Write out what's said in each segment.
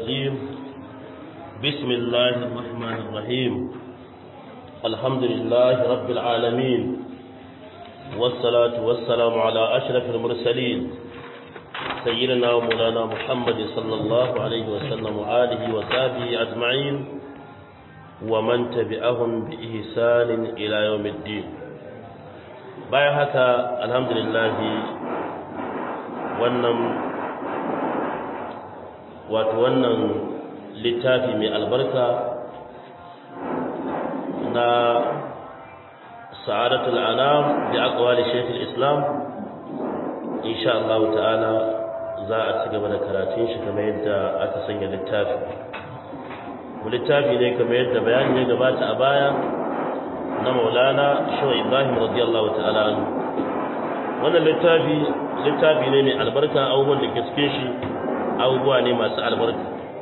الرجيم بسم الله الرحمن الرحيم الحمد لله رب العالمين والصلاة والسلام على أشرف المرسلين سيدنا ومولانا محمد صلى الله عليه وسلم وآله وصحبه أجمعين ومن تبعهم بإحسان إلى يوم الدين bayan haka alhamdulillah wannan wato wannan littafi mai albarka na sa'adatul anam da aqwali shaykh islam insha Allah ta'ala za a ci gaba da karatun shi kamar yadda aka sanya littafi mu littafi ne kamar yadda bayani ya gabata a baya na maulana shaw ibrahim radiyallahu ta'ala anhu wannan littafi littafi ne mai albarka abubuwan da ke cikin shi abubuwa ne masu albarka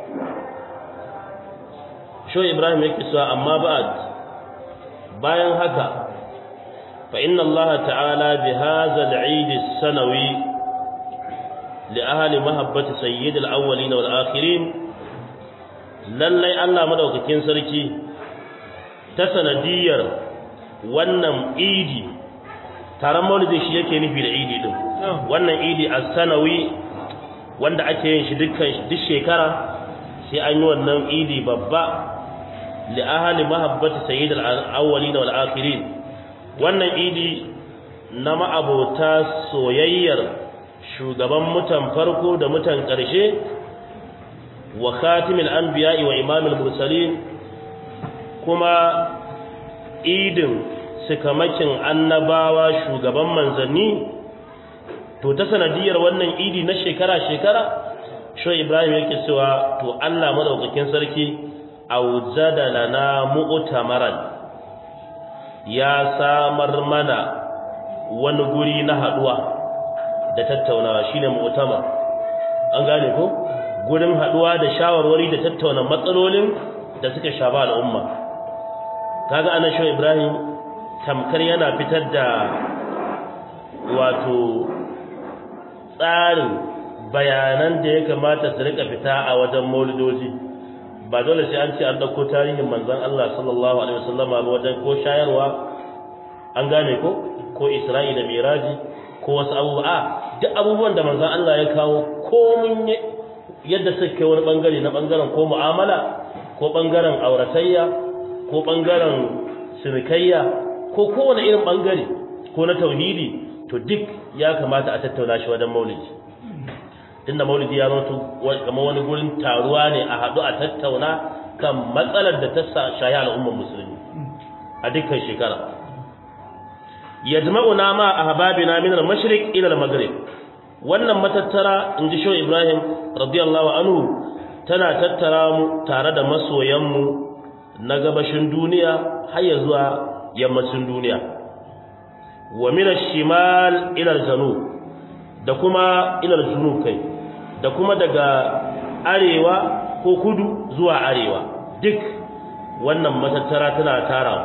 shaw ibrahim yake cewa amma ba'd bayan haka fa inna allah ta'ala bi hadha al-eid as-sanawi li ahli mahabbati sayyid al-awwalin wal akhirin lallai allah madaukakin sarki ta sanadiyar wannan idi taron maulidi shi yake nufi da idi din wannan idi as-sanawi wanda ake yin shi dukkan duk shekara sai an yi wannan idi babba li ahli mahabbati sayyid al-awwalin wal akhirin wannan idi na ma'abota soyayyar shugaban mutan farko da mutan ƙarshe wa khatimul anbiya'i wa imamul mursalin kuma idin sikamakin annabawa shugaban manzanni to ta sanadiyar wannan idi na shekara-shekara sho ibrahim yake cewa to allah madaukakin sarki aujada lana mu'tamaran ya samar mana wani guri na haduwa da tattaunawa shine mu'tamar an gane ko gurin haduwa da shawarwari da tattauna matsalolin da suka shafa al'umma kaga anan sho Ibrahim tamkar yana fitar da wato tsarin bayanan da ya kamata su rika fita a wajen maulidoji ba dole sai an ce an dauko tarihin manzon Allah sallallahu alaihi wasallam ba wajen ko shayarwa an gane ko ko Isra'i da Miraji ko wasu abubuwa duk abubuwan da manzon Allah ya kawo komun yadda suke wani bangare na bangaren ko mu'amala ko bangaren auratayya ko ɓangaren sinikayya ko kowane irin ɓangare ko na tauhidi to duk ya kamata a tattauna shi wajen maulidi tunda maulidi ya zama kamar wani gurin taruwa ne a haɗu a tattauna kan matsalar da ta shahi al'ummar musulmi a dukkan shekara yajma'una ma ahbabina min al-mashriq ila al-maghrib wannan matattara inji sho Ibrahim radiyallahu anhu tana tattara mu tare da masoyan mu na gabashin duniya har ya zuwa yammacin duniya wa min ash-shimal ila al-janub da kuma ila al-junub kai da kuma daga arewa ko kudu zuwa arewa duk wannan matattara tana tara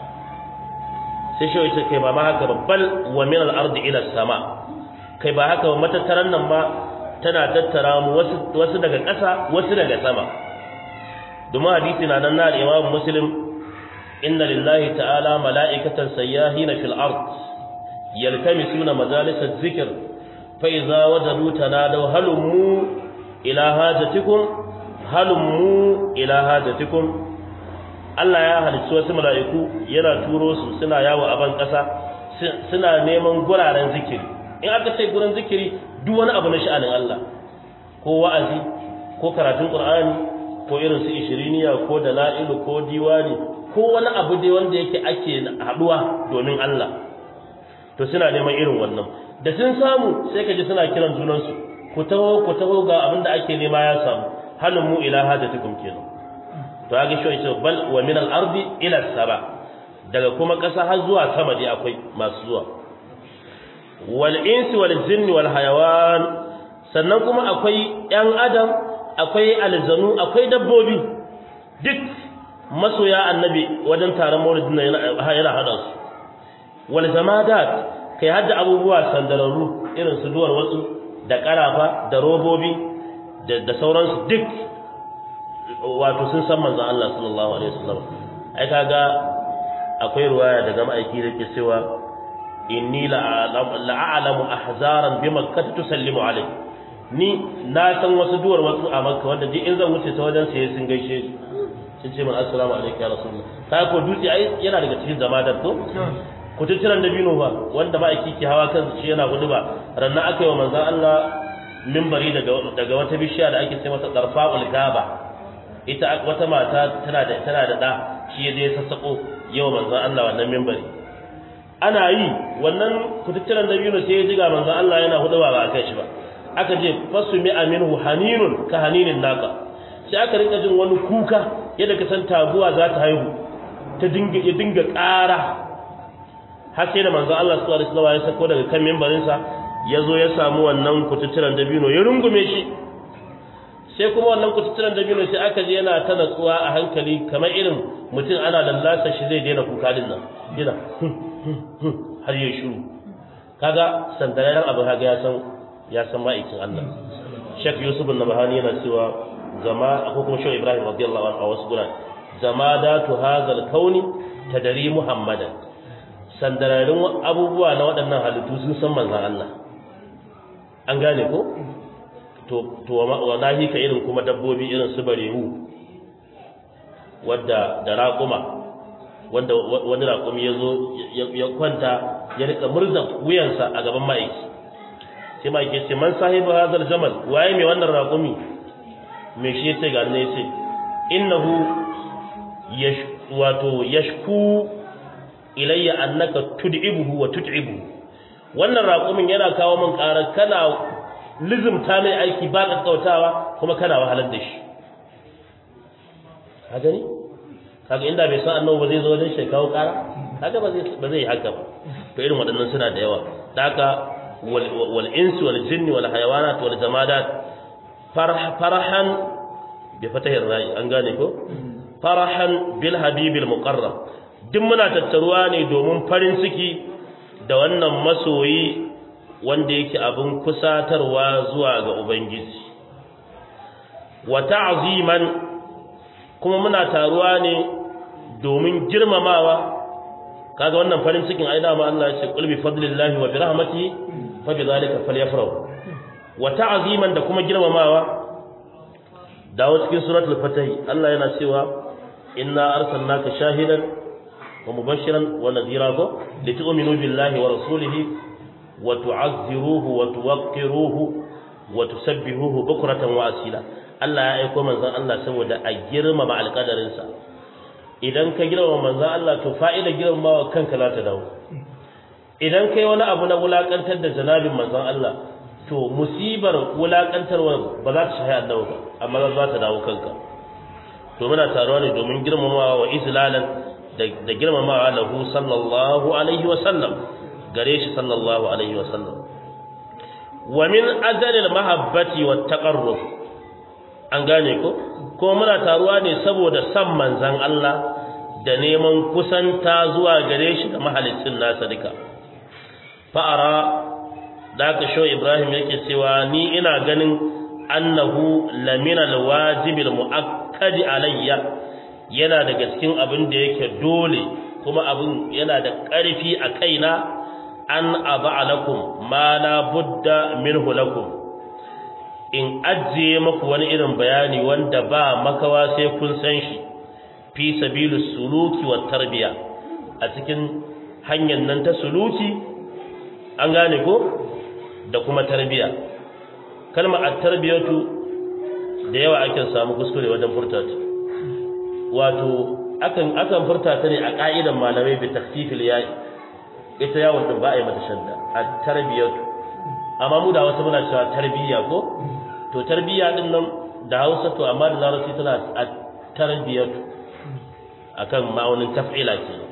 sai shi ita kai ba ma haka babbal wa min al-ardi ila sama kai ba haka ba matattaran nan ma tana tattara mu wasu wasu daga ƙasa wasu daga sama domin hadisi na nan na Imam Muslim inna lillahi ta'ala mala'ikatan sayyahina fil ard yalkamisuna majalis adh-dhikr fa idza wajadu tanadaw halummu ila hajatikum halummu ila hajatikum Allah ya halicci wasu mala'iku yana turo su suna yawo a ban ƙasa suna neman guraren zikiri in aka ce gurin zikiri duk wani abu na sha'anin Allah ko wa'azi ko karatun Qur'ani ko irin su ishiriniya ko dala'ilu ko diwani ko wani abu dai wanda yake ake haduwa domin Allah to suna neman irin wannan da sun samu sai ka ji suna kiran junansu ku taho ku taho ga abin da ake nema ya samu halin mu ila hajatukum kenan to ga shi yace bal wa min al ardi ila saba daga kuma kasa har zuwa sama dai akwai masu zuwa wal insi wal jinni wal hayawan sannan kuma akwai yan adam akwai aljanu akwai dabbobi duk masoya annabi wajen taron maulidin yana hada su wal jamadat kai hadda abubuwa sandararru irin su duwar wasu da karafa da robobi da sauransu duk wato sun san manzon Allah sallallahu alaihi wasallam ai kaga akwai ruwaya daga ma'aiki da ke cewa inni la'alamu ahzaran bi makkah tusallimu alai ni na san wasu duwar wasu a makka wanda duk in zan wuce ta wajen sai sun gaishe sun ce min assalamu alaikum ya rasulullah kai ko dutse ai yana daga cikin zamadar to kututturan dabino ba wanda ma'aiki ke hawa kan shi yana gudu ba rannan aka yi wa manzon Allah mimbari daga daga wata bishiya da ake ce masa darfa'ul gaba ita wata mata tana da tana da da shi ya je sassako yau manzon Allah wannan mimbari ana yi wannan kututturan dabino sai ya jiga manzon Allah yana hudu ba a kai shi ba aka je fasu mi aminu haninun ka haninin naka sai aka rika jin wani kuka yadda ka san taguwa za ta haihu ta dinga ya dinga ƙara har sai da manzon Allah sallallahu alaihi wasallam ya sako daga kan mimbarin sa ya zo ya samu wannan kututturan dabino ya rungume shi sai kuma wannan kututturan dabino sai aka je yana ta natsuwa a hankali kamar irin mutum ana lallasa shi zai daina kuka din nan yana har ya shiru kaga sandararen abu kaga ya san ya san ma'aikin Allah Sheikh Yusuf an-Nabhani yana cewa zama ko kuma Sheikh Ibrahim radiyallahu anhu a wasu guran zamadatu hadzal kauni tadari Muhammadan sandararin abubuwa na waɗannan halittu sun san manzon Allah an gane ko to to wa nahi ka irin kuma dabbobi irin su barehu wadda da raƙuma wanda wani raƙumi ya zo ya kwanta ya rika murza wuyansa a gaban ma'aiki sai ma'aiki ce man sahibu hadal jamal waye mai wannan raƙumi me shi yace ga ne yace innahu yash wato yashku ilayya annaka tud'ibuhu wa tut'ibuhu wannan raƙumin yana kawo min ƙara kana lizumta mai aiki ba kakkautawa kuma kana wahalar da shi ka gani kaga inda bai san annabi ba zai zo wajen shi kawo ƙara kaga ba zai ba zai yi haka ba to irin waɗannan suna da yawa da haka wal insi wal jinni wal hayawanat wal jamadat farahan bi fatahir ra'i an gane ko farahan bil habibil muqarrab duk muna tattaruwa ne domin farin ciki da wannan masoyi wanda yake abin kusatarwa zuwa ga ubangiji wa ta'ziman kuma muna taruwa ne domin girmamawa kaga wannan farin cikin ai dama Allah ya ce qul bi fadlillahi wa bi rahmatihi fa bi zalika falyafrahu wa ta'ziman da kuma girmamawa dawo cikin suratul fatih Allah yana cewa inna arsalnaka shahidan wa mubashiran wa nadhira ko litu'minu billahi wa rasulihi wa tu'azziruhu wa tuwaqqiruhu wa tusabbihuhu bukratan wa asila Allah ya aika manzon Allah saboda a girmama alƙadarinsa idan ka girmama manzon Allah to fa'ida girmamawa kanka za ta dawo idan kai wani abu na wulakantar da janabin manzon Allah to musibar wulakantarwa ba za ta shahi annabi ba amma za ta dawo kanka to muna taruwa ne domin girmamawa wa izlalan da girmamawa lahu sallallahu alaihi wa sallam gare shi sallallahu alaihi wa sallam wa min ajalil mahabbati wat taqarrub an gane ko ko muna taruwa ne saboda san manzon Allah da neman kusanta zuwa gare shi da mahalicin nasa duka fa'ara da ka sho Ibrahim yake cewa ni ina ganin annahu lamina alwajibil muakkadi alayya yana daga cikin abin da yake dole kuma abin yana da ƙarfi a kaina an aba lakum ma la budda minhu lakum in ajiye maku wani irin bayani wanda ba makawa sai kun san shi fi sabilus suluki wat tarbiya a cikin hanyar nan ta suluki an gane ko da kuma tarbiya kalmar at-tarbiyatu da yawa ake samu kuskure wajen furta ta wato akan akan furta ta ne a ka'idan malamai bi takhfifil ya'i ita yawon din ba a yi mata shadda at-tarbiyatu amma mu da wasu muna cewa tarbiyya ko to tarbiyya din nan da Hausa to amma da Larabci tana at-tarbiyatu akan ma'aunin taf'ila kenan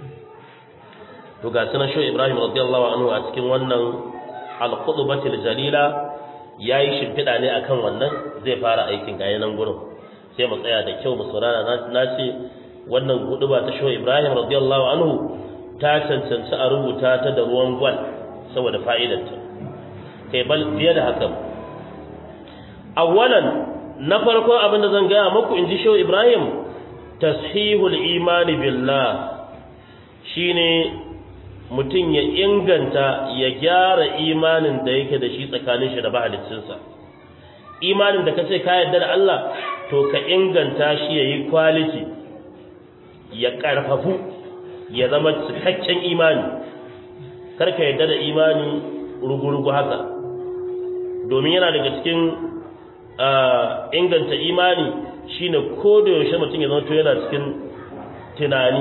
to ga sunan sho Ibrahim radiyallahu anhu a cikin wannan al-qudbatil jalila yayi shimfida ne akan wannan zai fara aikin gaya nan gurin sai mu tsaya da kyau mu saurara na ce wannan guduba ta sho Ibrahim radiyallahu anhu ta cancanci a rubuta ta da ruwan gwal saboda fa'idarta kai bal fiye da haka awwalan na farko abin da zan gaya muku in ji shehu ibrahim tashihul imani billah shine mutum ya inganta ya gyara imanin da yake da shi tsakanin shi da mahaliccinsa imanin da kace ka yarda da Allah to ka inganta shi yayi quality ya karfafu ya zama cikakken imani kar ka yarda da imani rugurugu haka domin yana daga cikin inganta imani shine ko da yaushe mutum ya zama to yana cikin tunani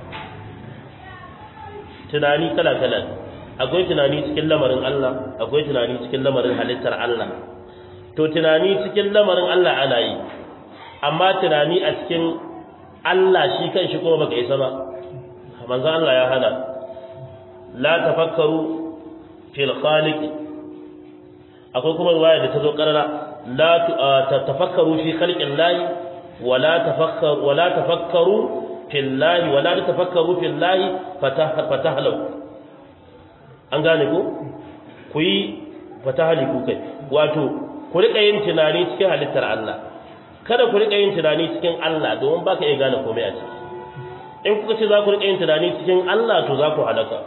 tunani kala-kala akwai tunani cikin lamarin Allah akwai tunani cikin lamarin halittar Allah to tunani cikin lamarin Allah ana yi amma tunani a cikin Allah shi kanshi kuma baka isa ba manzo Allah ya hana la tafakkaru fil khaliq akwai kuma riwaya da ta zo karara la tafakkaru fi khalqillahi wala tafakkaru wala tafakkaru fillahi wala tafakkaru fillahi fatahlu an gane ko ku yi fatahliku kai wato ku rika yin tunani cikin halittar Allah kada ku rika yin tunani cikin Allah domin baka iya gane komai a ciki in kuka ce za ku rika yin tunani cikin Allah to za ku halaka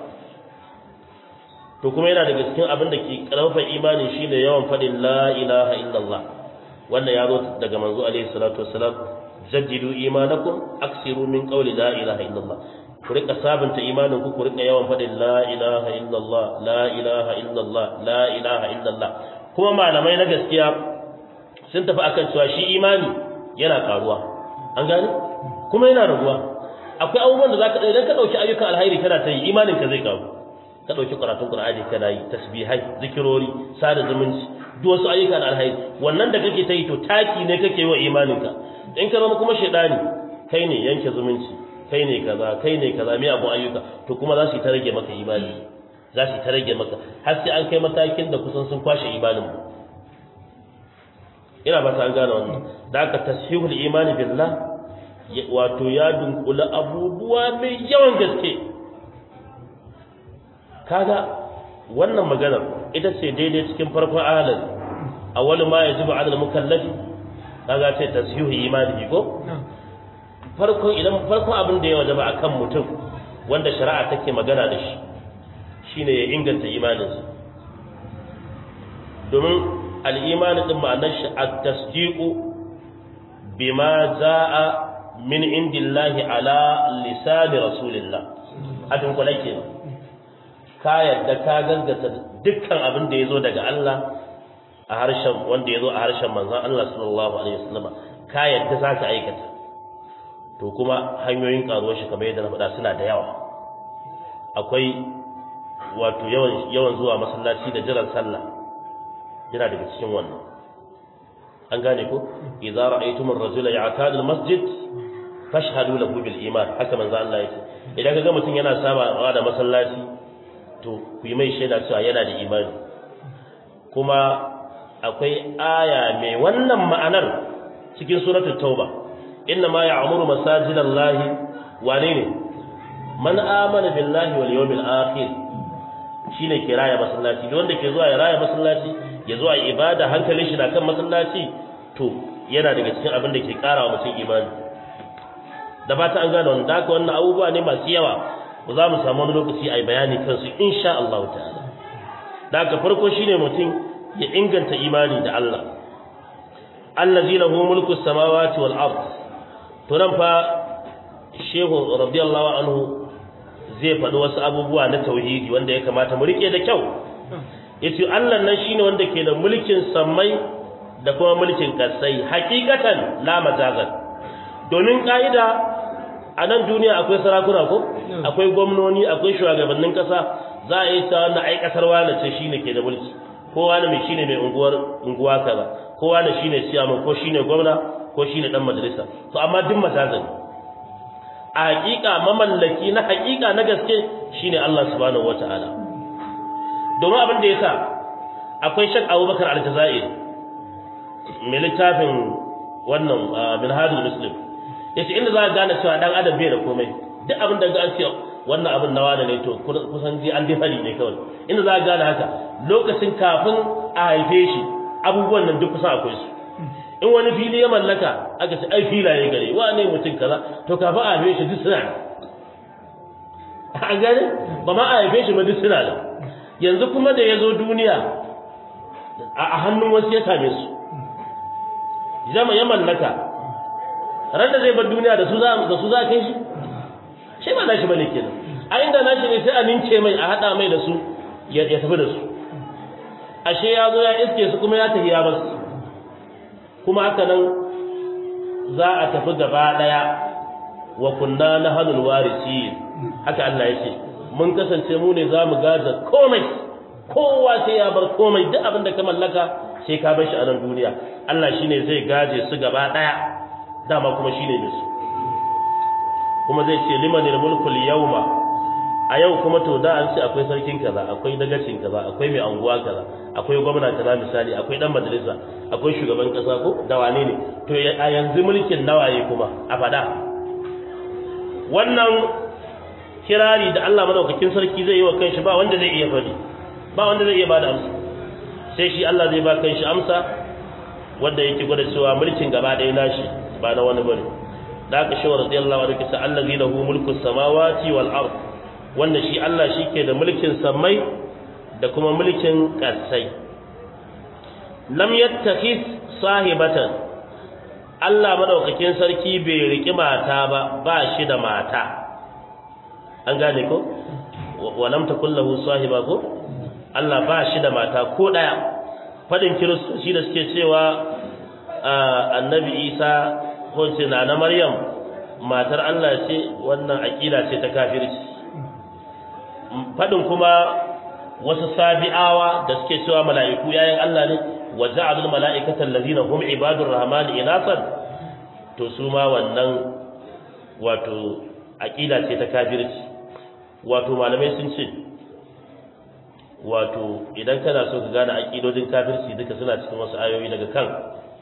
to kuma yana daga cikin abin da ke karfafa imani shine yawan faɗin la ilaha illallah wannan ya zo daga manzo alaihi salatu wassalam jaddidu imanakum aksiru min qawli la ilaha illallah ku rika sabunta imanin ku ku rika yawan faɗin la ilaha illallah la ilaha illallah la ilaha illallah kuma malamai na gaskiya sun tafi akan cewa shi imani yana karuwa an gane kuma yana raguwa akwai abubuwan da zaka idan ka dauki ayyukan alhairi kana ta yi imanin ka zai karu ka dauki karatun qur'ani kana yi tasbihai zikirori sada zumunci duk wasu ayyukan alhairi wannan da kake ta yi to taki ne kake yi wa imaninka in ka zama kuma shaidani kai ne yanke zumunci kai ne kaza kai ne kaza mai abun ayyuka to kuma za su yi ta rage maka imani za su yi ta rage maka har sai an kai matakin da kusan sun kwashe imanin mu ina ba ta an gane wannan da aka tashihul imani billah wato ya dunkula abubuwa mai yawan gaske kaga wannan maganar ita ce daidai cikin farkon ahalin awwalu ma yajibu ala al-mukallafi kaga ce tashihu imanihi ko farkon idan farkon abin da ya wajaba akan mutum wanda shari'a take magana da shi shine ya inganta imaninsa domin al-imani din ma'anar shi at-tasdiqu bima za'a min indillahi ala lisani rasulillah hadin kula kenan ka yadda ka gaskata dukkan abin da yazo daga Allah a harshen wanda yazo a harshen manzon Allah sallallahu alaihi wasallam ka yadda zaka aikata to kuma hanyoyin karuwar shi kamar yadda na faɗa suna da yawa akwai wato yawan yawan zuwa masallaci da jiran sallah yana daga cikin wannan an gane ko idza ra'aytum ar-rajula ya'tadu al-masjid fashhadu lahu bil iman haka manzo Allah yake idan kaga mutum yana saba da masallaci to ku yi mai shaida cewa yana da imani kuma akwai aya mai wannan ma'anar cikin suratul tauba inna ma ya'muru masajidallahi wane ne man amana billahi wal yawmil akhir shine ke raya masallaci wanda ke zuwa ya raya masallaci ya zuwa ibada hankalin shi na kan masallaci to yana daga cikin abin da ke kara wa mutum imani da ba ta an gane wannan haka wannan abubuwa ne masu yawa ba za mu samu wani lokaci a yi bayani kansu insha Allah ta'ala da haka farko shine mutum ya inganta imani da Allah allazi lahu mulku samawati wal ard to nan fa shehu radiyallahu anhu zai faɗi wasu abubuwa na tauhidi wanda ya kamata mu rike da kyau yace Allah nan shine wanda ke da mulkin sammai da kuma mulkin kasai hakikatan la majazan domin kaida a nan duniya akwai sarakuna ko akwai gwamnoni akwai shugabannin kasa za a yi ta wannan ai kasar wani ce shine ke da mulki ko wani mai shine mai unguwar unguwa kaza ko wani shine ciyaman ko shine gwamna ko shine dan majalisa to amma duk majazan a hakika mamallaki na hakika na gaske shine Allah subhanahu wataala domin abin da yasa akwai shak Abubakar al-Jazairi mai littafin wannan minhajul muslim yace inda za ka gane cewa dan adam bai da komai duk abin da ga an ce wannan abin nawa da ne to kusan ji an difari ne kawai inda za ka gane haka lokacin kafin a haife shi abubuwan nan duk kusan akwai su in wani fili ya mallaka aka ce ai filaye gare wa ne mutum kaza to kafin a haife shi duk suna a gane ba ma a haife shi ba duk suna da yanzu kuma da ya zo duniya a hannun wasu ya same su jama ya mallaka ran da zai bar duniya da su za da su za kai shi shi ba nashi bane kenan a inda nashi ne sai a nince mai a hada mai da su ya tafi da su ashe ya zo ya iske su kuma ya tafi ya basu kuma haka nan za a tafi gaba daya wa kunna nahnul warisin haka Allah ya ce mun kasance mu ne za mu gaza komai kowa sai ya bar komai duk abin da ka mallaka sai ka bar shi a nan duniya Allah shine zai gaje su gaba daya dama kuma shine mai su kuma zai ce limanil mulkul yawma a yau kuma to da an ce akwai sarkin kaza akwai dagacin kaza akwai mai anguwa kaza akwai gwamna kaza misali akwai dan majalisa akwai shugaban kasa ko da wane ne to a yanzu mulkin nawaye kuma a fada wannan kirari da Allah madaukakin sarki zai yi wa kanshi ba wanda zai iya fadi ba wanda zai iya bada amsa sai shi Allah zai ba kanshi amsa wanda yake gwada cewa mulkin gaba ɗaya nashi ba na wani bane da aka shawara radiyallahu anhu kisa allazi lahu mulku samawati wal ard wanda shi Allah shike da mulkin samai da kuma mulkin ƙasai lam yattakhis sahibatan Allah madaukakin sarki bai riki mata ba ba shi da mata an gane ko wa lam takul lahu sahiba ko Allah ba shi da mata ko daya fadin kiristoci da suke cewa annabi Isa ko ce na na Maryam matar Allah ce wannan aqida ce ta kafirci fadin kuma wasu sabi'awa da suke cewa mala'iku yayin Allah ne wa ja'alul mala'ikata allazina hum ibadur rahman inasan to su ma wannan wato aqida ce ta kafirci wato malamai sun ce wato idan kana so ka gane aqidodin kafirci duka suna cikin wasu ayoyi daga kan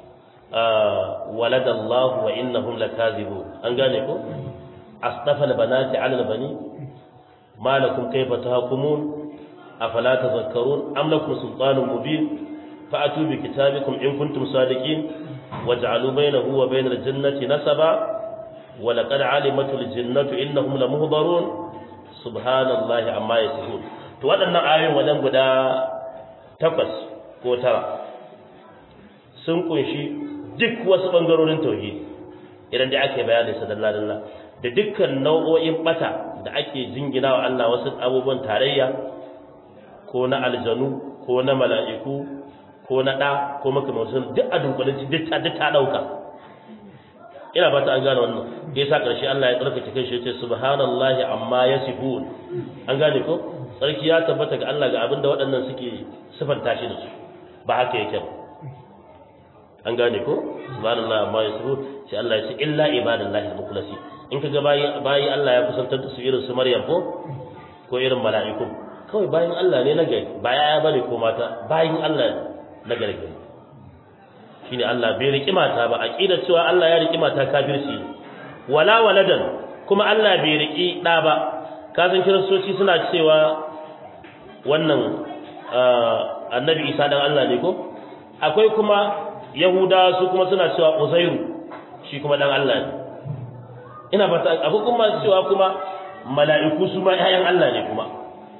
waladallahu wa innahum lakazibun an gane ko astafa albanati ala albani ma lakum kayfa tahkumun afala tadhakkarun am lakum sultanun mubin fa'atu bi kitabikum in kuntum sadiqin waj'alu bainahu wa bainal jannati nasaba wa laqad alimatul jannatu innahum lamuhdarun subhanallahi amma yasifun to waɗannan ayoyin wajen guda takwas ko tara sun kunshi duk wasu bangarorin tauhidi idan da ake bayani sa dalla dalla da dukkan nau'o'in bata da ake jingina wa Allah wasu abubuwan tarayya ko na aljanu ko na mala'iku ko na da ko makamantan duk a dunkule duk ta duk ta dauka ina fata an gane wannan da yasa karshe Allah ya tsarkake kai shi ya ce subhanallahi amma yasifun an gane ko sarki ya tabbata ga Allah ga abinda waɗannan suke sifanta shi da su ba haka yake ba an gane ko subhanallahi amma yasifun sai Allah ya ce illa ibadallahi al-mukhlasi in kaga bayi bayi Allah ya kusantar da su irin su Maryam ko ko irin mala'iku kawai bayin Allah ne na gari ba ya bane ko mata bayin Allah na gari shine Allah bai riki mata ba aqidar cewa Allah ya riki mata kafirci wala waladan kuma Allah bai riki da ba kasan kiristoci suna cewa wannan annabi Isa dan Allah ne ko akwai kuma yahuda su kuma suna cewa uzairu shi kuma dan Allah ne ina fata abu kuma cewa kuma mala'iku su ma ƴaƴan Allah ne kuma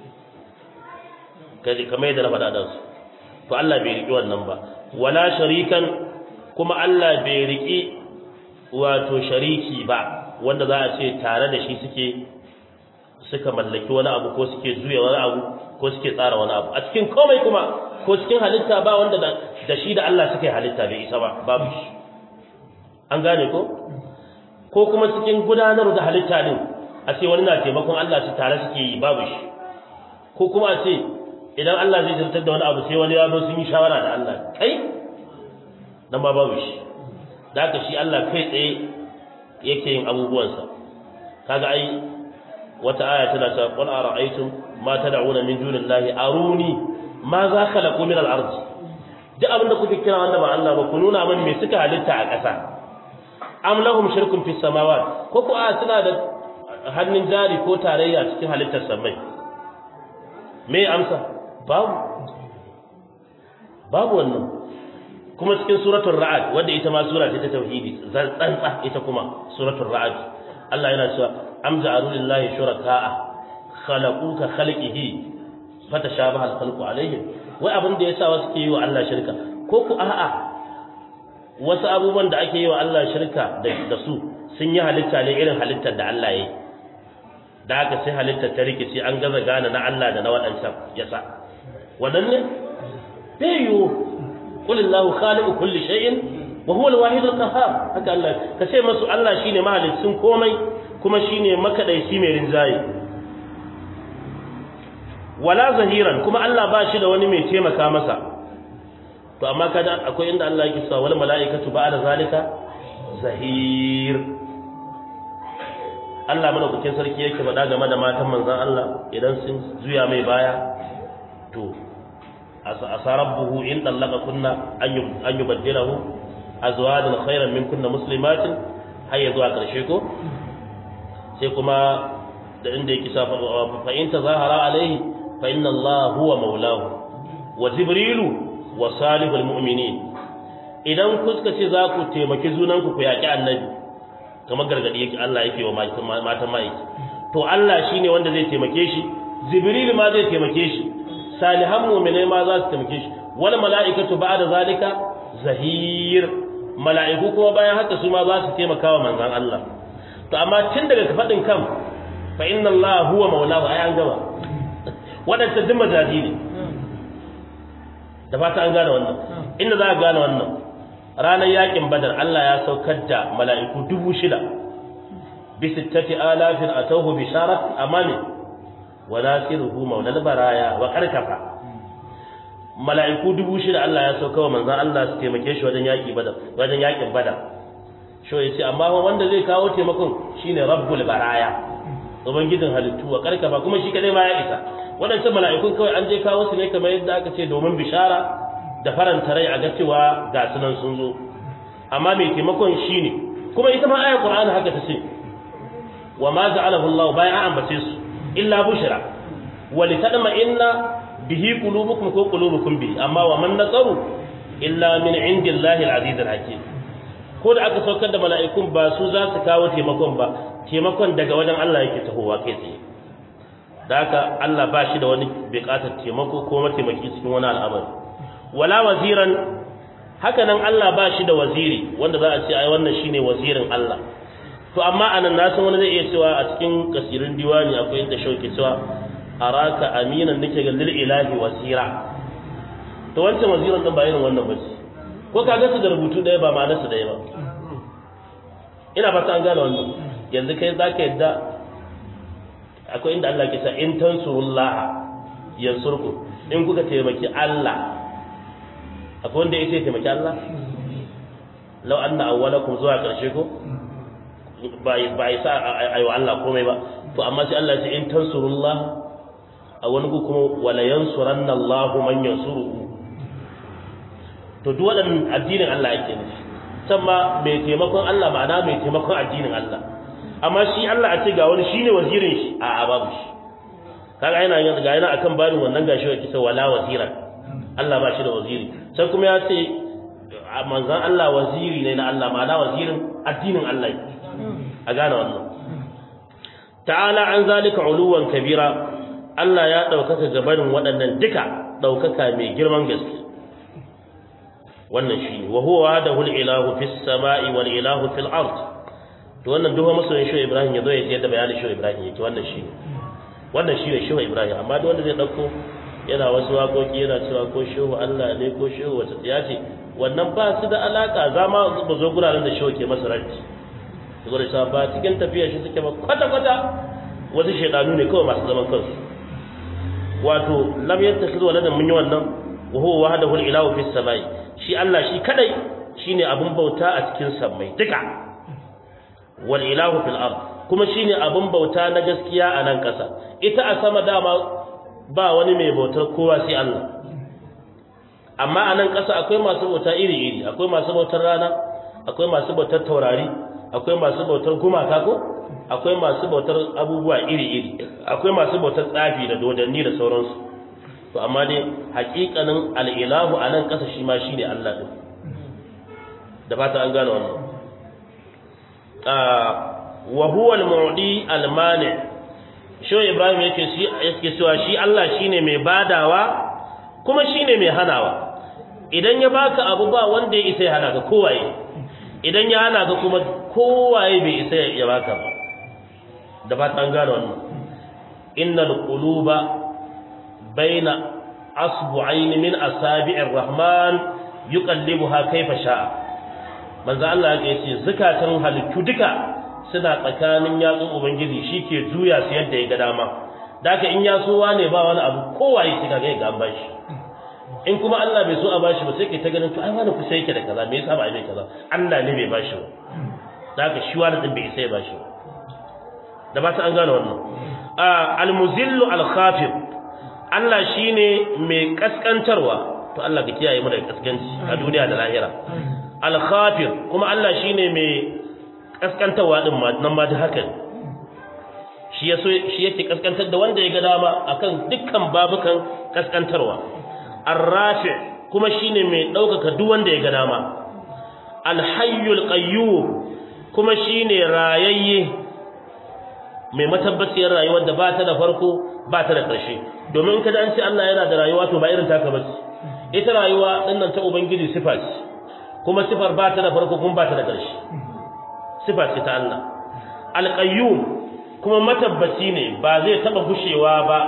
kaje kamar yadda na faɗa da su to Allah bai riki wannan ba wala sharikan kuma Allah bai riki wato shariki ba wanda za a ce tare da shi suke suka mallaki wani abu ko suke juya wani abu ko suke tsara wani abu a cikin komai kuma ko cikin halitta ba wanda da shi da Allah suka yi halitta bai isa ba babu shi an gane ko ko kuma cikin gudanar da halitta din a ce wani na taimakon Allah su tare suke yi babu shi ko kuma a ce idan Allah zai zartar da wani abu sai wani ya zo sun yi shawara da Allah kai nan ba babu shi da haka shi Allah kai tsaye yake yin abubuwansa kaga ai wata aya tana cewa qul ara'aytum ma tad'una min dunillahi aruni ma za khalaqu min al-ard duk abinda kuke kira wanda ba Allah ba ku nuna min me suka halitta a ƙasa am lahum shirkun fis samawat ko ko a suna da hannun jari ko tarayya cikin halittar samai me amsa babu babu wannan kuma cikin suratul ra'd wanda ita ma sura ce ta tauhidi tsantsa ita kuma suratul ra'd Allah yana cewa am ja'alu lillahi shuraka'a khalaqu ka khalqihi fatashabaha al-khalqu alayhim wai abin da yasa wasu ke yi wa Allah shirka ko ku a'a wasu abubuwan da ake yi wa Allah shirka da su sun yi halitta ne irin halittar da Allah ya yi da haka sai halittar ta rikici an gaza gane na Allah da na waɗancan yasa waɗanne bai yiwu qulillahu khaliqu kulli shay'in wa huwa al-wahid al-qahhar haka Allah ka ce masu Allah shine mahalicin komai kuma shine makadaici mai rinjaye wala zahiran kuma Allah ba shi da wani mai taimaka masa to amma kada akwai inda Allah yake cewa wal malaikatu ba'da zalika zahir Allah madaukakin sarki yake faɗa game da matan manzon Allah idan sun zuya mai baya to asarabbuhu in dallaka kunna an yubaddilahu azwajan khairan min kunna muslimatin har ya zuwa karshe ko sai kuma da inda yake sa fa in tazahara alaihi fa inna Allah huwa maulahu wa jibrilu wa salihul mu'minin idan ku suka ce za ku taimaki zunanku ku yaki annabi kamar gargadi yake Allah yake wa matan ma'aiki to Allah shine wanda zai taimake shi jibril ma zai taimake shi salihan mu'minai ma za su taimake shi wal mala'ikatu ba'da zalika zahir mala'iku kuma bayan haka su ma za su taimaka wa manzon Allah to amma tun daga fadin kan fa inna Allah huwa maulahu ai an gama wadanda duk majaji ne da fata an gane wannan inda za a gane wannan ranar yakin badar Allah ya saukar da mala'iku dubu shida bi sittati alafin atawhu bisharat amani wa nasiruhu maulal baraya wa karkafa mala'iku dubu shida Allah ya sauka wa manzon Allah su taimake shi wajen yaki badar wajen yakin badar sho yace amma wanda zai kawo taimakon shine rabbul baraya ubangijin halittu wa karkafa kuma shi kadai ma ya isa waɗancan mala'ikun kawai an je kawo su ne kamar yadda aka ce domin bishara da faranta rai a ga cewa ga sunan sun zo amma mai taimakon shi ne kuma ita ma ayar qur'ani haka ta ce wa ma ja'alahu Allah bayan an ambace su illa bushra wa litadma inna bihi qulubukum ko qulubukum bihi amma wa man nasaru illa min indillahi al-aziz al-hakim ko da aka saukar da mala'ikun ba su za su kawo taimakon ba taimakon daga wajen Allah yake tahowa kai tsaye da haka Allah ba shi da wani buƙatar taimako ko mataimaki cikin wani al'amari wala waziran haka nan Allah ba shi da waziri wanda za a ce ai wannan shine wazirin Allah to amma anan na san wani zai iya cewa a cikin kasirin diwani akwai inda shauki cewa araka aminan nake ga lil ilahi wasira to wancan waziran din ba irin wannan ba ce ko ka ga su da rubutu ɗaya ba ma'anar su ɗaya ba ina fata an gane wannan yanzu kai zaka yadda akwai inda Allah ke sa in tansurullaha yansurku in kuka taimaki Allah akwai wanda yake taimaki Allah law anna awwalakum zuwa karshe ko ba ba isa ayo Allah komai ba to amma sai Allah ya ce in tansurullah a wani ku kuma wala yansuranna Allah man yansuruhu to duk waɗannan addinin Allah yake nufi sama mai taimakon Allah ma'ana mai taimakon addinin Allah amma shi Allah a ce ga wani shine wazirin shi a a babu shi kaga yana yin ga yana akan barin wannan gashi wake sai wala wazira Allah ba shi da waziri sai kuma ya ce manzon Allah waziri ne na Allah ma'ana wazirin addinin Allah a gane wannan ta'ala an zalika uluwan kabira Allah ya daukaka gabanin waɗannan duka daukaka mai girman gaske wannan shine wa huwa wahdahu al-ilahu fis sama'i wal ilahu fil ard to wannan duha masoyin shehu ibrahim ya zo ya yadda bayanin shehu ibrahim yake wannan shi ne wannan shi ne shehu ibrahim amma duk wanda zai dauko yana wasu waƙoƙi yana cewa ko shehu allah ne ko shehu wata tsiya ce wannan ba su da alaka za ma ba zo guraren da shehu ke masa ranci su zo da cewa ba cikin tafiyar shi suke ba kwata-kwata wasu shaidanu ne kawai masu zaman kansu wato lam yattakhidhu waladan mun yi wannan wa huwa wahdahu al-ilahu fis samai shi allah shi kadai shine abun bauta a cikin sammai duka wal ilahu fil ard kuma shine abun bauta na gaskiya a nan ƙasa ita a sama dama ba wani mai bautar kowa sai Allah amma a nan ƙasa akwai masu bauta iri iri akwai masu bautar rana akwai masu bautar taurari akwai masu bautar gumaka ko akwai masu bautar abubuwa iri iri akwai masu bautar tsafi da dodanni da sauransu to amma dai haƙiƙanin al-ilahu a nan ƙasa shi ma shine Allah din da fata an gane wannan wa huwa al-mu'di al-mani shi Ibrahim yake shi yake cewa shi Allah shine mai badawa kuma shine mai hanawa idan ya baka abu ba wanda ya isa ya hana ka kowaye idan ya hana ka kuma kowaye bai isa ya baka ba da fata an gane wannan innal quluba baina asbu'ain min asabi'ir rahman yuqallibuha kayfa sha'a manzo Allah ya ce zakatan halittu duka suna tsakanin yatsun ubangiji shike juya su yadda ya ga dama daka in ya so wane ba wani abu kowaye shi kaga ga an bashi in kuma Allah bai so a bashi ba sai kai ta ganin to ai wani kusa yake da kaza me yasa ba ai mai kaza Allah ne bai bashi ba daka shi wani din bai isa ya bashi ba da ba ta an gane wannan al-muzillu al-khafid Allah shine mai kaskantarwa to Allah ka kiyaye mu daga kaskanci a duniya da lahira al-khafid kuma Allah shine mai kaskantarwa din ma nan ma da haka shi yaso shi yake kaskantar da wanda ya ga dama akan dukkan babukan kaskantarwa ar-rafi kuma shine mai daukaka duk wanda ya ga dama al-hayyul qayyum kuma shine rayayye mai matabbaciyar rayuwar da ba ta da farko ba ta da ƙarshe domin kada an ce Allah yana da rayuwa to ba irin taka bace ita rayuwa dinnan ta ubangiji sifa ce kuma sifar ba ta da farko kuma ba ta da ƙarshe sifa ce ta Allah alqayyum kuma matabbaci ne ba zai taba gushewa ba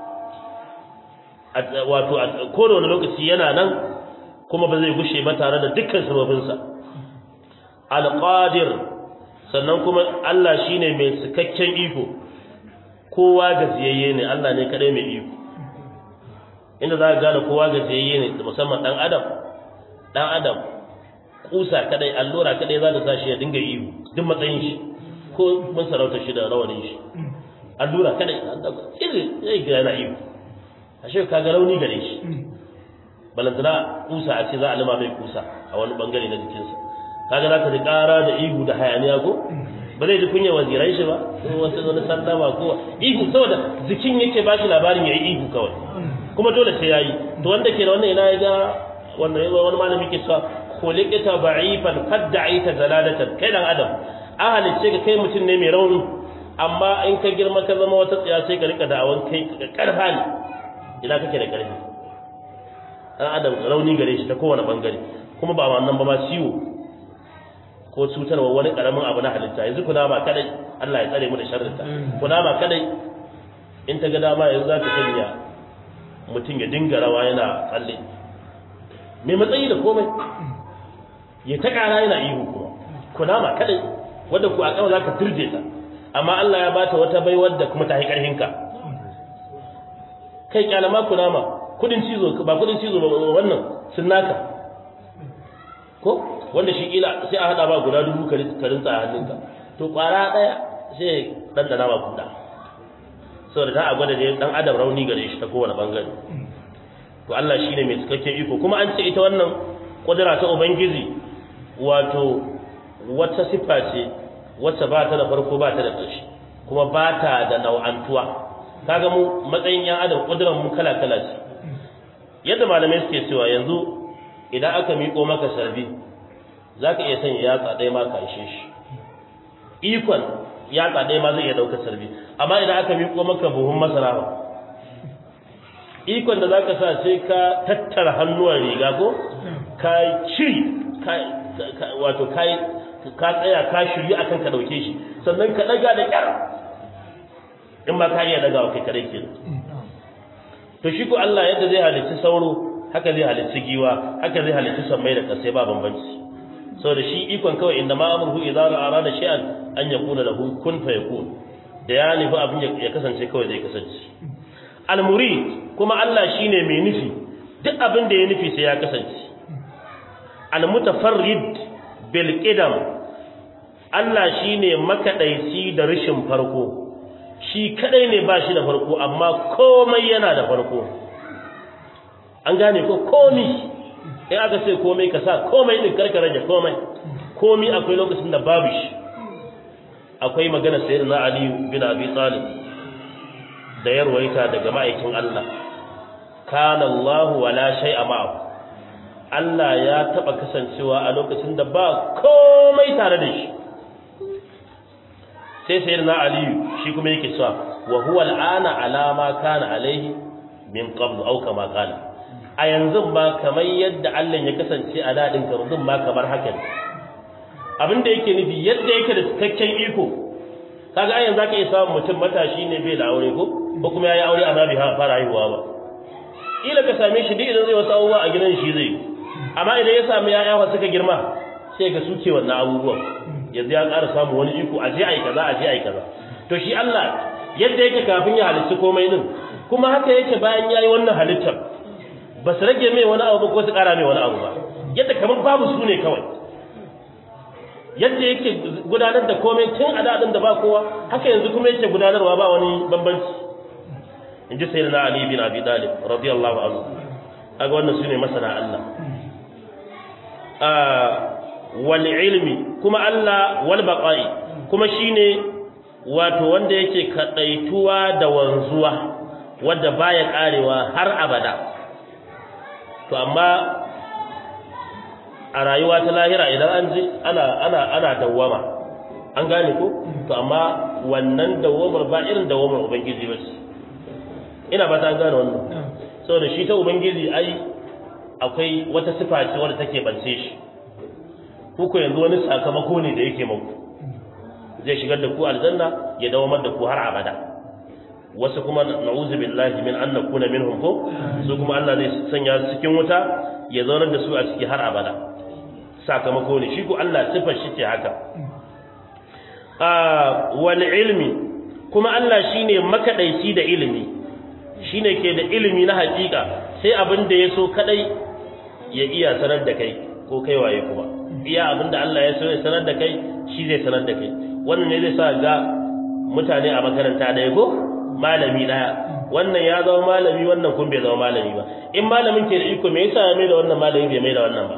wato a kowane lokaci yana nan kuma ba zai gushe ba tare da dukkan sababinsa alqadir sannan kuma Allah shine mai cikakken iko kowa gajiyayye ne Allah ne kadai mai iko inda za ka gane kowa gajiyayye ne musamman dan adam dan adam kusa kadai allura kadai za ta tashi ya dinga iyo duk matsayin shi ko mun sarauta shi da rawanin shi allura kadai irin zai ga yana iyo ashe ka ga rauni gare shi balantana kusa a ce za a lima mai kusa a wani bangare na jikinsa kaga zaka ji ƙara da ihu da hayaniya ko ba zai ji kunya wazirai shi ba ko wasu wani sallama ko ihu saboda jikin yake ba shi labarin yayi ihu kawai kuma dole sai yayi to wanda ke da wannan ina ya ga wannan wani malami ke cewa khuliqta da'ifan qad da'ita zalalatan kai dan adam an halicce ka kai mutum ne mai rauni amma in ka girma ka zama wata tsaya sai ka rika da'awan kai karfa ne ina kake da karfi dan adam rauni gare shi ta kowane bangare kuma ba wannan ba ma ciwo ko cutarwa wani karamin abu na halitta yanzu kuna ma kadai Allah ya tsare mu da sharrinta kuna ma kadai in ta ga dama yanzu za ta sanya mutum ya dinga rawa yana tsalle mai matsayi da komai ya ta kara yana ihu kuma kuna ma kadai wanda ku a kawai za ka turje ta amma Allah ya bata wata bai wadda kuma ta yi karhinka kai kyalama kuna ma kudin cizo ba kudin cizo ba wannan sun naka ko wanda shi kila sai a hada ba guda dubu karin tsa a hannunka to kwara daya sai dan dana ba kuda saboda ta a gwada ne dan adam rauni gare shi ta kowane bangare to Allah shine mai cikakken iko kuma an ce ita wannan kudura ta ubangiji wato wata sifa ce wacce ba ta da farko ba ta da ƙarshe kuma ba ta da nau'antuwa kaga mu matsayin yan adam kuduran mu kala kala ce yadda malamai suke cewa yanzu idan aka miƙo maka sarbi za ka iya sanya yatsa ɗaya ma ka ishe shi ikon yatsa ɗaya ma zai iya ɗaukar sarbi amma idan aka miƙo maka buhun masara ba ikon da za ka sa sai ka tattara hannuwan riga ko ka shiri wato ka ka tsaya ka shirya akan ka ɗauke shi sannan ka ɗaga da ƙyar in ma ka iya ɗaga wa kai kare ke to shi ko Allah yadda zai halicci sauro haka zai halicci giwa haka zai halicci sammai da ƙasai ba bambanci saboda shi ikon kawai inda ma amruhu idza arada shay'an an yaqula lahu kun fayakun da ya nufi abin ya kasance kawai zai kasance al-murid kuma Allah shine mai nufi duk abin da ya nufi sai ya kasance al-mutafarrid bil qidam Allah shine makadaici da rishin farko shi kadai ne ba shi da farko amma komai yana da farko an gane ko komai in aka ce komai ka sa komai din karka rage komai komai akwai lokacin da babu shi akwai magana sayyidina ali bin abi talib da yarwaita daga ma'aikin Allah kana Allah wala shay'a ma'ahu Allah ya taba kasancewa a lokacin da ba komai tare da shi sai sayyidina aliyu shi kuma yake cewa wa huwa al'ana ala ma kana alaihi min qablu aw kama qala a yanzu ba kamar yadda Allah ya kasance a dadin yanzu ma kamar haka ne abin da yake nufi yadda yake da cikakken iko kaga a yanzu zaka iya samun mutum matashi ne bai da aure ko ko kuma yayi aure amma bai fara haihuwa ba kila ka same shi duk idan zai wasu abubuwa a gidan shi zai amma idan ya samu yaya wa suka girma sai ga suke wannan abubuwan yanzu ya ƙara samu wani iko a je ai kaza a je ai kaza to shi Allah yadda yake kafin ya halitta komai din kuma haka yake bayan yayi wannan halittar ba su rage mai wani abu ko su ƙara mai wani abu ba yadda kamar babu su ne kawai yadda yake gudanar da komai tun a daɗin da ba kowa haka yanzu kuma yake gudanarwa ba wani bambanci in ji sai na Ali bin Abi Talib radiyallahu anhu kaga wannan sune masana Allah wal ilmi kuma Allah wal baqa'i kuma shine wato wanda yake kadaituwa da wanzuwa wanda baya karewa har abada to amma a rayuwa ta lahira idan an ji ana ana ana dawwama an gane ko to amma wannan dawwamar ba irin dawwamar ubangiji ba ce ina ba ta gane wannan saboda shi ta ubangiji ai akwai wata sifa ce wadda take bance shi kuku yanzu wani sakamako ne da yake muku zai shigar da ku aljanna ya dawamar da ku har abada wasu kuma na'udzu billahi min an nakuna minhum ko su kuma Allah zai sanya su cikin wuta ya zaunar da su a ciki har abada sakamako ne shi ko Allah sifar shi ce haka wal ilmi kuma Allah shine makadaici da ilimi shine ke da ilimi na hakika sai abin da ya so kadai ya iya sanar da kai ko kai waye kuma iya abin da Allah ya so ya sanar da kai shi zai sanar da kai wannan ne zai sa ga mutane a makaranta ɗaya ko malami ɗaya wannan ya zama malami wannan kun bai zama malami ba in malamin ke da iko me yasa ya mai da wannan malami bai mai da wannan ba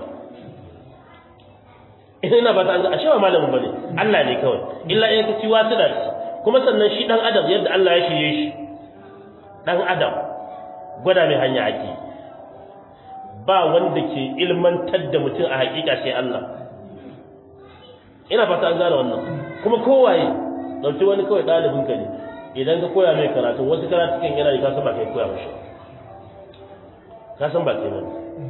ina ba ta an ashe ba malamin bane Allah ne kawai illa in ka ci wasu da kuma sannan shi dan adam yadda Allah ya shirye shi dan adam gwada mai hanya ake ba wanda ke ilmantar da mutum a hakika sai Allah ina fata an gane wannan kuma kowaye dauki wani kawai dalibin ka ne idan ka koya mai karatu wasu karatu kan yana da ka san ba kai koya mashi ka san ba kai ba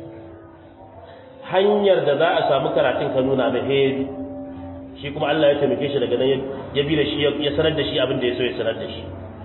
hanyar da za a samu karatun ka nuna mai hedi shi kuma Allah ya taimake shi daga nan ya bi da shi ya sanar da shi abin da ya so ya sanar da shi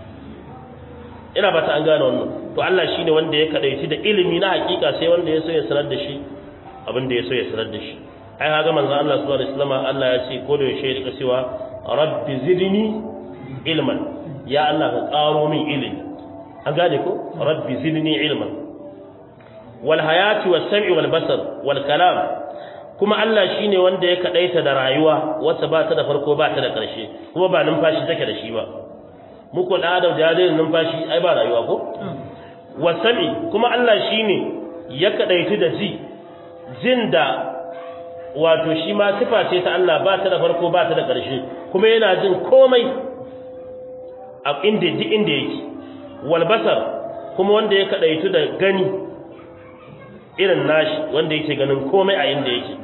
ina ba ta an gane wannan to Allah shine wanda ya kadaici da ilimi na hakika sai wanda ya so ya sanar da shi abin da ya so ya sanar da shi ai kaga manzon Allah subhanahu alaihi wasallam Allah ya ce ko da yaushe ya cewa rabbi zidni ilman ya Allah ka karo min ilimi an gane ko rabbi zidni ilman wal hayati was sam'i wal basar wal kalam kuma Allah shine wanda ya kadaita da rayuwa wacce ba ta da farko ba ta da karshe kuma ba numfashi take da shi ba muku da adam da zai numfashi ai ba rayuwa ko wasami kuma Allah shine ya kadaitu da ji jin da wato shi ma sifa ce ta Allah ba ta da farko ba ta da ƙarshe kuma yana jin komai a inda duk inda yake wal basar kuma wanda ya kadaitu da gani irin nashi wanda yake ganin komai a inda yake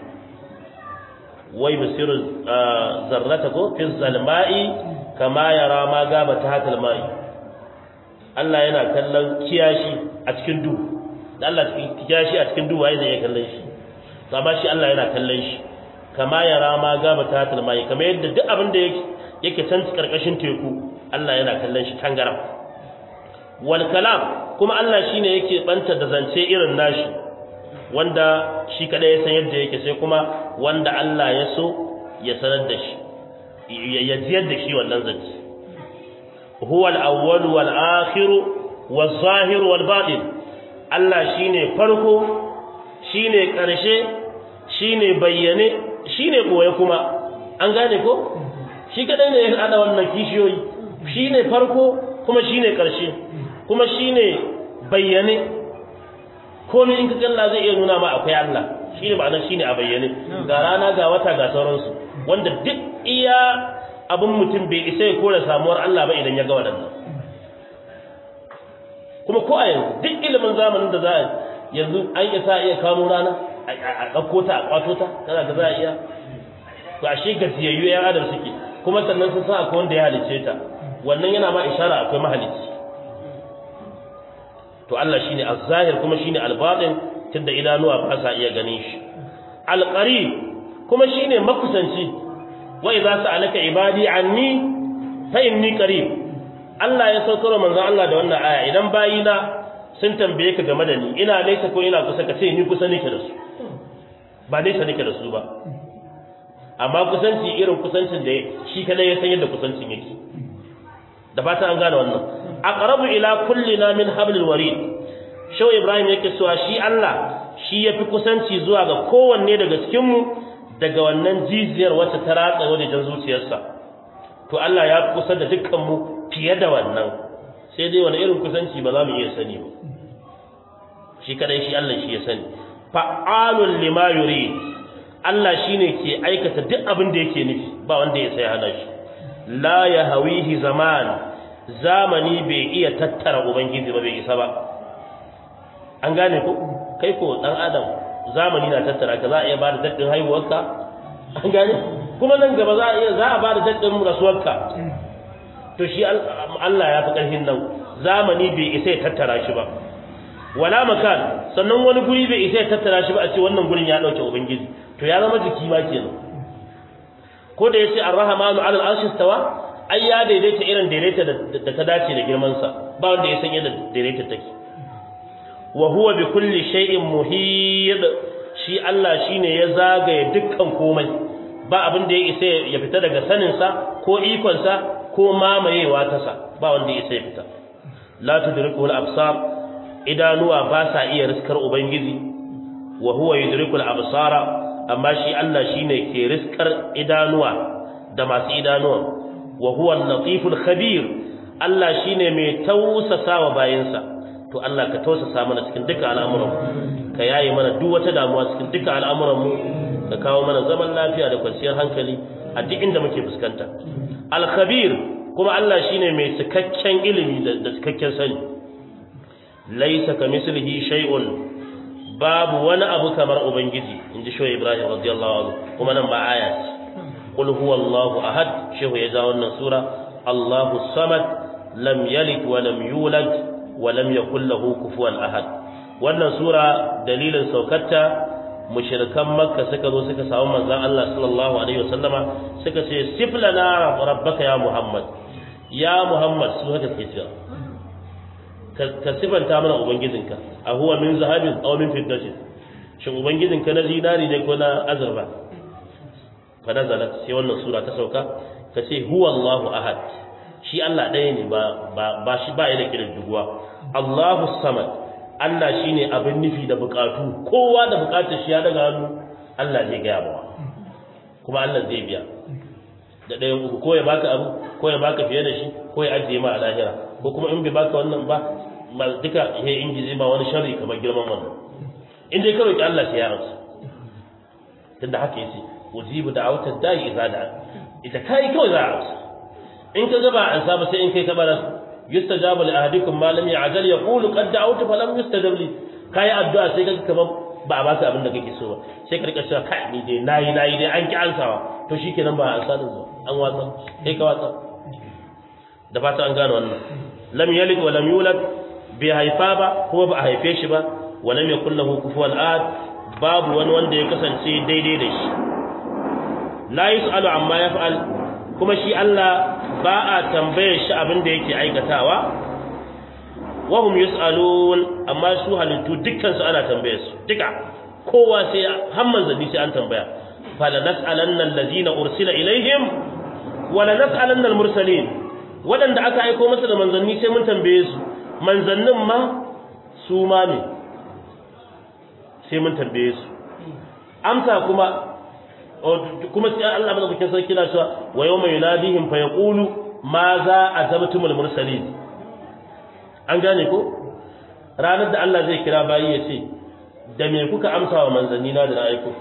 wai basiru zarrata ko fi zalma'i kama yara ma gaba ta hatal mai Allah yana kallon kiyashi a cikin duhu Allah kiyashi a cikin duhu waye zai kallon shi to amma shi Allah yana kallon shi kama yara ma gaba ta hatal mai kamar yadda duk abin da yake yake can karkashin teku Allah yana kallon shi tangaram wal kalam kuma Allah shine yake banta da zance irin nashi wanda shi kada ya san yadda yake sai kuma wanda Allah ya so ya sanar da shi ya jiyar da shi wannan zance huwa al-awwal wal akhir wal zahir wal batin Allah shine farko shine karshe shine bayyane shine boye kuma an gane ko shi kadai ne ya hada wannan kishiyoyi shine farko kuma shine karshe kuma shine bayyane komai in ka kalla zai iya nuna ma akwai Allah shine ma'ana shine a bayyane ga rana ga wata ga sauransu wanda duk iya abin mutum bai isa ya kore samuwar Allah ba idan ya ga waɗannan kuma ko a yanzu duk ilimin zamanin da za a yanzu an isa iya kamo rana a ɗauko ta a kwato ta kana ga za a iya to ashe gajiyayyu yan adam suke kuma sannan sun san akwai wanda ya halicce ta wannan yana ma ishara akwai mahalicci to Allah shine az-zahir kuma shine al-batin tunda idanuwa ba sa iya ganin shi al-qarib kuma shine makusanci wa idza sa'alaka ibadi anni fa inni qarib Allah ya saukar manzon Allah da wannan aya idan bayina sun tambaye ka game da ni ina nesa ko ina kusa ka ce ni kusa nake da su ba nesa nake da su ba amma kusanci irin kusancin da shi kadai ya san yadda kusancin yake da fata an gane wannan aqrabu ila kullina min hablil warid shaw ibrahim yake cewa shi Allah shi yafi kusanci zuwa ga kowanne daga cikin mu daga wannan jijiyar wacce ta ratsa wajen zuciyarsa to Allah ya fi kusa da dukkan mu fiye da wannan sai dai wani irin kusanci ba za mu iya sani ba shi kadai shi Allah shi ya sani fa'alul lima yurid Allah shine ke aikata duk abin da yake nufi ba wanda ya sai hana shi la yahwihi zaman zamani bai iya tattara ubangiji ba bai isa ba an gane ko kai ko dan adam zamani na tattara ka za a iya bada daddin haihuwarka an gane kuma nan gaba za a iya za a bada daddin rasuwarka to shi Allah ya fi karfin nan zamani bai isa ya tattara shi ba wala makan sannan wani guri bai isa ya tattara shi ba a ce wannan gurin ya dauke ubangiji to ya zama jiki ma kenan ko da yace ar-rahmanu 'ala al-arshi istawa ai ya daidaita irin daidaita da ta dace da girman sa ba wanda ya san yadda daidaita take wa huwa bi kulli shay'in muhit shi Allah shine ya zagaye dukkan komai ba abin da ya isa ya fita daga sanin sa ko ikon sa ko mamayewa ta sa ba wanda ya isa ya fita la tudriku al-absar idanuwa ba sa iya riskar ubangiji wa huwa yudriku al-absara amma shi Allah shine ke riskar idanuwa da masu idanuwa wa huwa al-latiful khabir Allah shine mai tausasa wa bayinsa to Allah ka tausasa mana cikin duka al'amuran ka yaye mana duk wata damuwa cikin duka al'amuran mu ka kawo mana zaman lafiya da kwanciyar hankali a duk inda muke fuskanta al-khabir kuma Allah shine mai cikakken ilimi da cikakken sani laysa kamislihi shay'un babu wani abu kamar ubangiji inji shehu ibrahim radiyallahu anhu kuma nan ba aya ce qul huwallahu ahad shehu ya ja wannan sura allahu samad lam yalid wa lam yulad wa lam yakul lahu kufuwan ahad wannan sura dalilin saukarta mushrikan makka suka zo suka samu manzon Allah sallallahu alaihi wasallama suka ce siflana rabbaka ya muhammad ya muhammad su haka ke cewa ka sifanta mana ubangijinka a huwa min zahabin aw min fiddatin shin ubangijinka na zinari ne ko na azurfa fa nazalat sai wannan sura ta sauka ka ce huwa Allahu ahad shi Allah ɗaya ne ba ba shi ba yana kiran duguwa Allahu samad Allah shine abin nufi da bukatu kowa da bukatar shi ya daga hannu Allah zai gaya bawa kuma Allah zai biya da ɗayan uku ko ya baka abu ko ya baka fiye da shi ko ya ajiye ma a lahira ko kuma in bai baka wannan ba ma duka ya ingize ma wani sharri kamar girman wannan in dai ka roki Allah sai ya amsa tunda haka yace ujibu da'awatad da'i idza da'a ita kai kawai za a amsa in ka gaba an saba sai in kai ka bara yustajabu li ahadikum ma lam ya'jal yaqulu qad da'awtu fa lam yustajab li kai addu'a sai kaga kamar ba a baka abin da kake so ba sai ka rika cewa kai ni dai nayi nayi dai an ki ansawa to shikenan ba an sanin zo an watsa sai ka watsa da fata an gane wannan lam yalid wa lam yulad bai haifa ba kuma ba a haife shi ba wa lam yakul lahu kufuwan ahad babu wani wanda ya kasance daidai da shi la yusalu amma yaf'al kuma shi Allah ba a tambayar shi abin da yake aikatawa wa hum yusalun amma su halittu dukkan su ana tambayar su duka kowa sai har manzanni sai an tambaya fala nas'alanna allazina ursila ilaihim wa la nas'alanna al-mursalin waɗanda aka aiko masa da manzanni sai mun tambaye su manzannin ma su ma ne sai mun tambaye su amsa kuma kuma sai Allah madaukakin sarki na cewa wa yawma yunadihim fa yaqulu ma za azabtumul mursalin an gane ko ranar da Allah zai kira bayi ya ce da me kuka amsa wa manzanni na da na aiko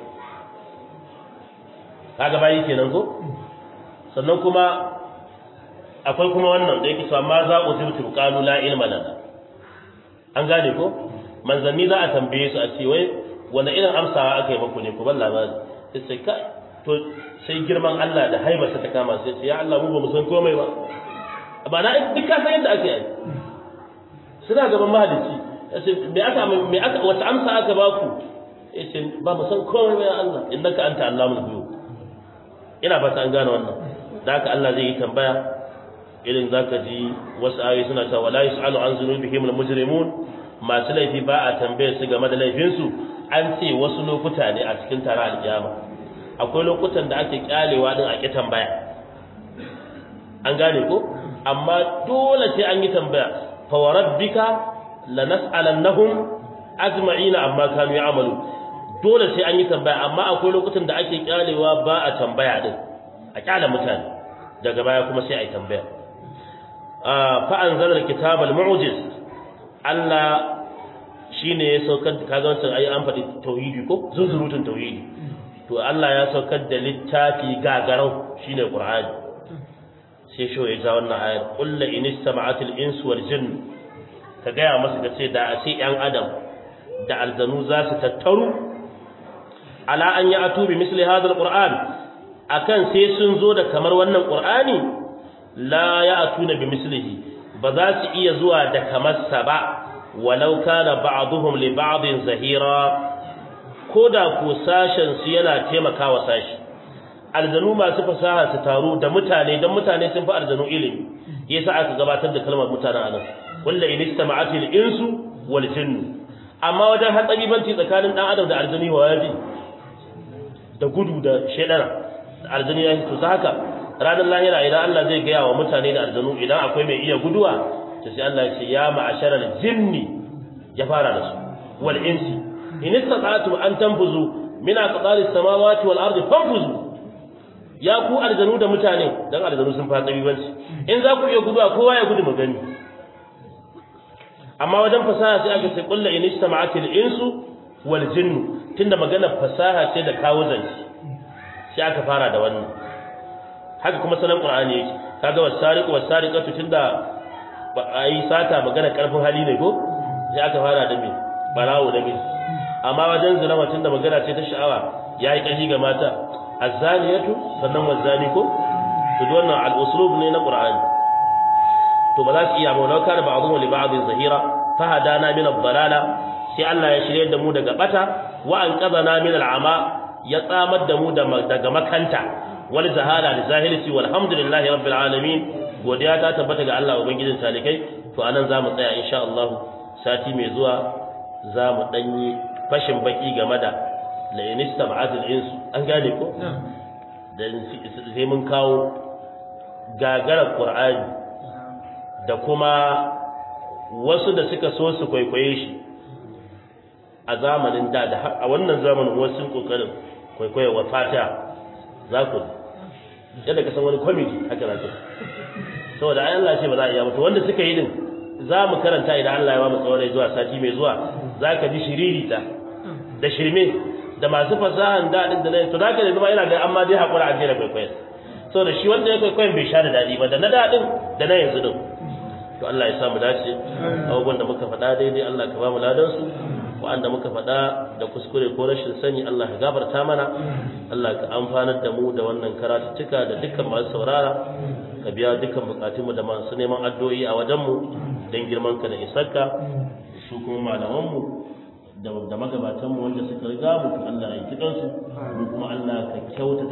kaga bayi kenan ko sannan kuma akwai kuma wannan da yake cewa ma za ku zibtu qalu la ilma lana an gane ko manzanni za a tambaye su a ce wai wanda irin amsawa aka yi muku ne ku ban labari sai sai kai to sai girman Allah da haibarsa ta kama sai ya Allah mu ba mu san komai ba ba na duk ka san yadda ake yi suna gaban mahalicci me aka me aka wata amsa aka ba ku yace ba mu san komai ba ya Allah innaka anta allamul ghuyub ina fata an gane wannan da haka Allah zai yi tambaya irin zaka ji wasu ayoyi suna cewa la yusalu an zunubihim al mujrimun masu laifi ba a tambayar su game da laifinsu an ce wasu lokuta ne a cikin taron alkiyama akwai lokutan da ake kyalewa din a ki tambaya an gane ko amma dole sai an yi tambaya fa wa rabbika lanas'alannahum ajma'ina amma kanu ya'malu dole sai an yi tambaya amma akwai lokutan da ake kyalewa ba a tambaya din a kyale mutane daga baya kuma sai a yi tambaya fa anzala alkitaba almu'jiz Allah shine ya saukar da kaga wancan ayi an faɗi tauhidi ko zunzurutun tauhidi to Allah ya saukar da littafi gagarau shine Qur'ani sai sho ya ja wannan ayar qul la in istama'atil insu wal jinn ka gaya masa ka ce da a ce yan adam da aljanu za su tattaru ala an ya atu bi misli hadha alquran akan sai sun zo da kamar wannan qur'ani la ya atuna bi mislihi ba za su iya zuwa da kamar sa ba walau kana ba'dhum li ba'din zahira koda ko sashen su yana taimakawa sashi aljanu masu fasaha su taru da mutane dan mutane sun fi aljanu ilimi yasa aka gabatar da kalmar mutanen anan kullu in istama'at al-insu wal jinnu amma wajen hatsabibanci tsakanin dan adam da aljani wa yaji da gudu da shedara da aljani ya to haka ranar lahira idan Allah zai gaya wa mutane da aljanu idan akwai mai iya guduwa to sai Allah ya ce ya ma'asharal jinni ya fara da su wal insi in istata'tum an tanfuzu min aqtaris samawati wal ardi fanfuzu ya ku aljanu da mutane dan aljanu sun fara tsabibanci in za ku iya guduwa kowa ya gudu magani amma wajen fasaha sai aka ce kullu in istama'atil insu wal jinnu tunda magana fasaha ce da kawo zanci sai aka fara da wannan haka kuma sanan qur'ani yake kaga wasariqu wasariqatu tunda ba ai sata magana karfin hali ne ko sai aka fara da me barawo da me amma wajen zina tunda magana ce ta sha'awa yayi kashi ga mata azzaniyatu sannan wazani ko to wannan al-uslub ne na qur'ani to ba za su iya maula kana ba'dhum li ba'dhin zahira fa hadana min ad-dalala sai Allah ya shirye da mu daga bata wa an qadana min al-ama ya tsamar da mu daga makanta wal zahala da zahilci walhamdulillahi rabbil alamin godiya ta tabbata ga Allah ubangijin talikai to anan zamu tsaya insha Allah sati mai zuwa zamu danyi fashin baki game da la inistama'at al-ins an gane ko dan sai mun kawo gagarar qur'ani da kuma wasu da suka so su kwaikwaye shi a zamanin da da a wannan zamanin wasu kokarin kwaikwaye wa fata za ku yadda ka san wani comedy haka za ku saboda ai Allah ce ba za a iya mutu wanda suka yi din za mu karanta idan Allah ya ba mu tsawon zuwa sati mai zuwa za ka ji shiririta da shirme da masu fasahan daɗin da na to da ka ne zama ina ga amma dai haƙura a jera kwaikwayon saboda shi wanda ya kwaikwayon bai sha da daɗi ba da na daɗin da na yanzu din to Allah ya sa mu dace abubuwan da muka faɗa daidai Allah ka ba mu ladan su wa'anda muka faɗa da kuskure ko rashin sani Allah ka gafarta mana Allah ka amfanar da mu da wannan karatuttuka da dukkan masu saurara ka biya dukkan bukatun mu da masu neman addu'o'i a wajen mu dan girman ka da isarka su kuma malaman mu da magabatan mu wanda suka riga mu Allah ya kidan su kuma Allah ka kyauta